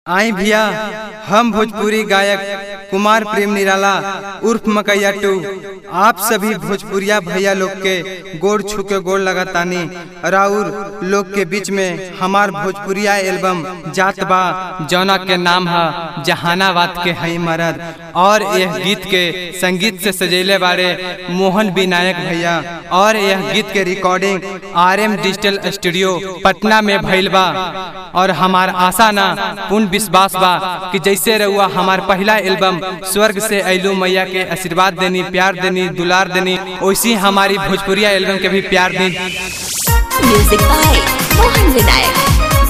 आई भैया हम भोजपुरी गायक कुमार प्रेम निराला उर्फ मकैया टू आप सभी भोजपुरिया भैया लोग के गोड़ छू के गोड़ लगातानी राउर लोग के बीच में हमार भोजपुरिया एल्बम जात बा जौना के नाम है जहानाबाद के हई मरद और यह गीत के संगीत से सजेले बारे मोहन विनायक भैया और यह गीत के recording R M digital studio Patna में भइल बा और हमार आशा ना पूर्ण विश्वास बा कि जैसे रहुआ हमार पहला एल्बम स्वर्ग से ऐलू मैया के आशीर्वाद देनी प्यार देनी दुलार देनी वैसी हमारी भोजपुरिया एल्बम के भी प्यार दी म्यूजिक बाय मोहन विनायक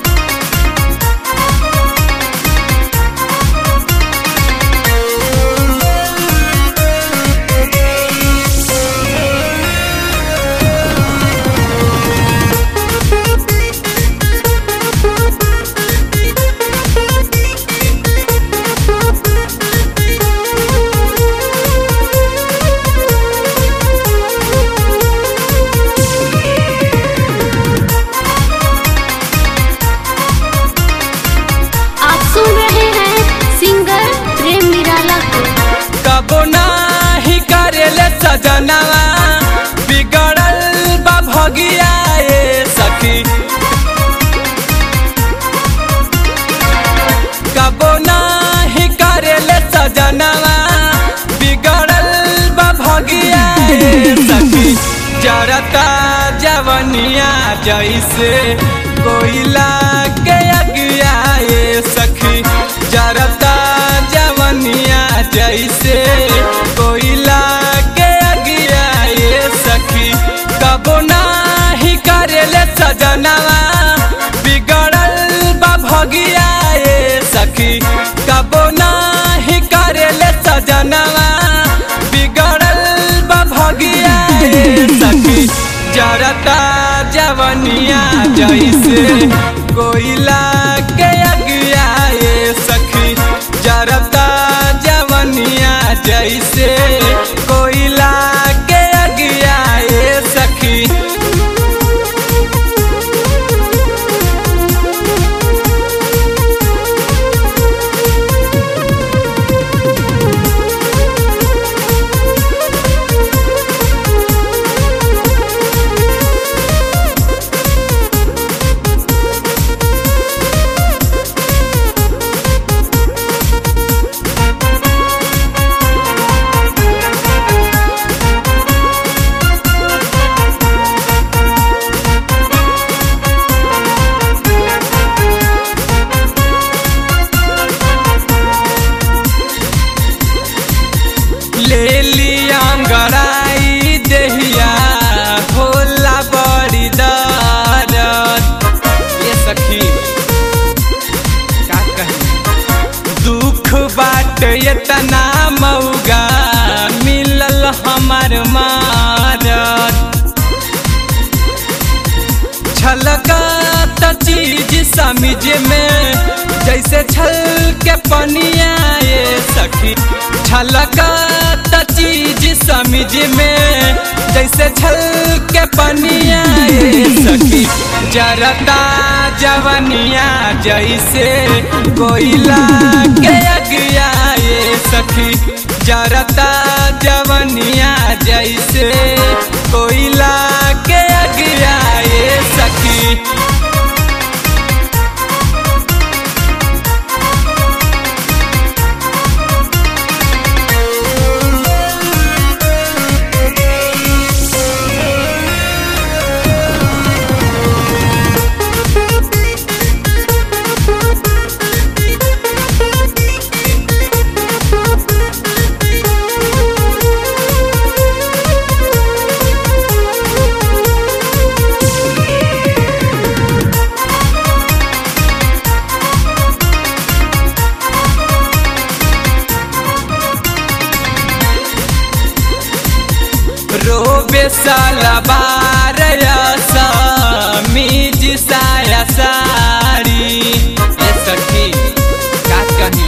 आप सुन रहे हैं सिंगर प्रेम निराला को कबो नाही करेले सजनवा बिगड़ल बा भगिया ए सखी कबो नाही करेले सजनवा बिगड़ल बा भगिया ए सखी जरता जवनिया जैसे कोयला के अगिया ए सखी जरता जवनिया जैसे कोयला के अगिया ए सखी कबो नाही करेले सजनवा बिगड़ल बा भगिया ए सखी कबो नाही करेले सजनवा बिगड़ल बा भगिया ए सखी जरता जवनिया जैसे कोयला के अगिया ए सखी जरता जवनिया जैसे कोयला के अगिया ए सखी ले लिया गड़ाई देहिया होला बड़ी दर्द ये सखी का कही दुख बाट इतना मौगा मिलल हमार मारत छलकत चीज समझ में जैसे छल के पनिया ये सखी छलकत चीज समझ में जैसे छल के पनिया ये सखी जरता जवनिया जैसे कोयला के अगिया ये सखी जरता जवनिया जैसे कोयला के अगिया ये सखी रोबे साला बार मीज साया साड़ी ये सखी का कही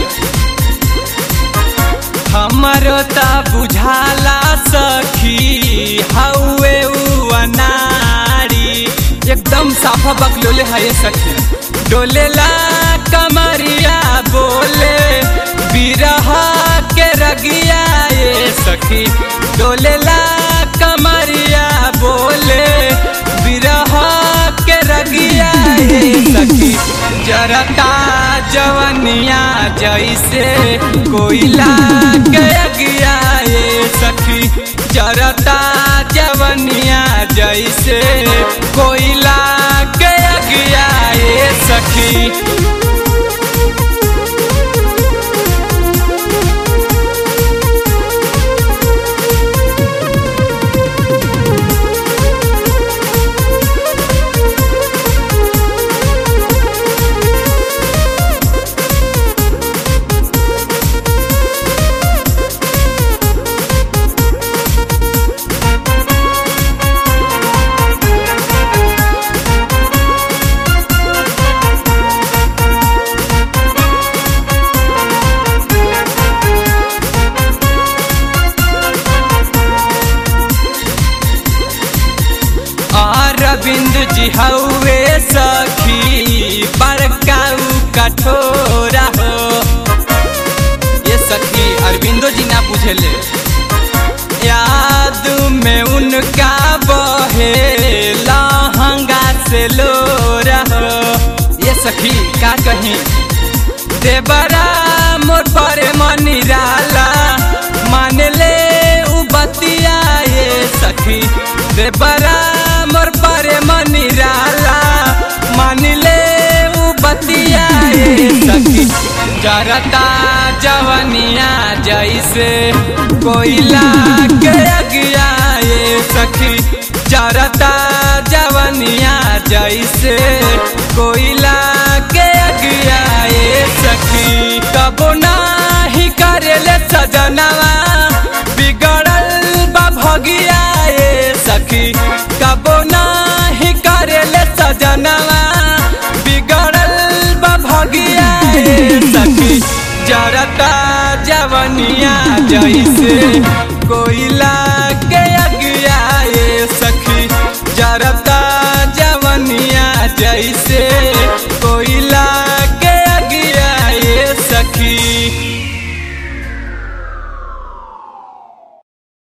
हमरो ता बुझाला सखी हौवे उ अनाड़ी एकदम साफा बकलोले है ये सखी डोलेला कमरिया सखी डोलेला कमरिया बोले बिरह के रगिया ए सखी जरता जवनिया जैसे कोयला के अगिया ए सखी जरता जवनिया जैसे कोयला के अगिया ए सखी अरविंद जी हौवे सखी बड़काऊ कठोरा हो ये सखी अरविंदो जी ना बुझेले याद में उनका बहे लहंगा से लोरा हो ये सखी का कहीं देवरा मोर पर मनिराला मान ले उ बतिया ये सखी देवरा मोर पर मनिराला मान ले उ बतिया ये सखी जरता जवनिया जैसे कोयला के अगिया ये सखी जरता जवनिया जैसे कोयला के अगिया ये सखी कबो नाही करेले सजनवा बिगड़ल बा भगिया ये सखी कबो नाही करेले सजनवा बिगड़ल बा भगिया ये सखी जरता जवनिया जैसे कोयला के अगिया ये सखी जरता जवनिया जैसे